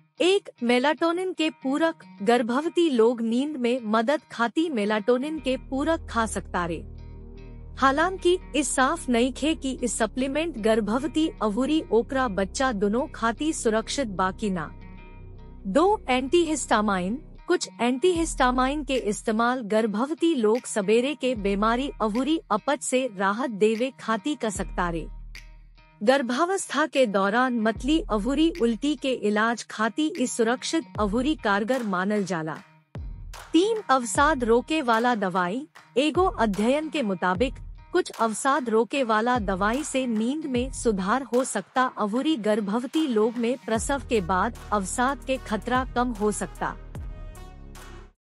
एक मेलाटोनिन के पूरक गर्भवती लोग नींद में मदद खाती मेलाटोनिन के पूरक खा सकता रे हालांकि इस साफ नहीं खे कि इस सप्लीमेंट गर्भवती अवूरी ओकरा बच्चा दोनों खाती सुरक्षित बाकी ना दो एंटीहिस्टामाइन कुछ एंटीहिस्टामाइन के इस्तेमाल गर्भवती लोग सवेरे के बीमारी अवूरी अपच से राहत देवे खाती कर सकता रे गर्भावस्था के दौरान मतली अवूरी उल्टी के इलाज खाती इस सुरक्षित अवूरी कारगर मानल जाला तीन अवसाद रोके वाला दवाई एगो अध्ययन के मुताबिक कुछ अवसाद रोके वाला दवाई से नींद में सुधार हो सकता अवूरी गर्भवती लोग में प्रसव के बाद अवसाद के खतरा कम हो सकता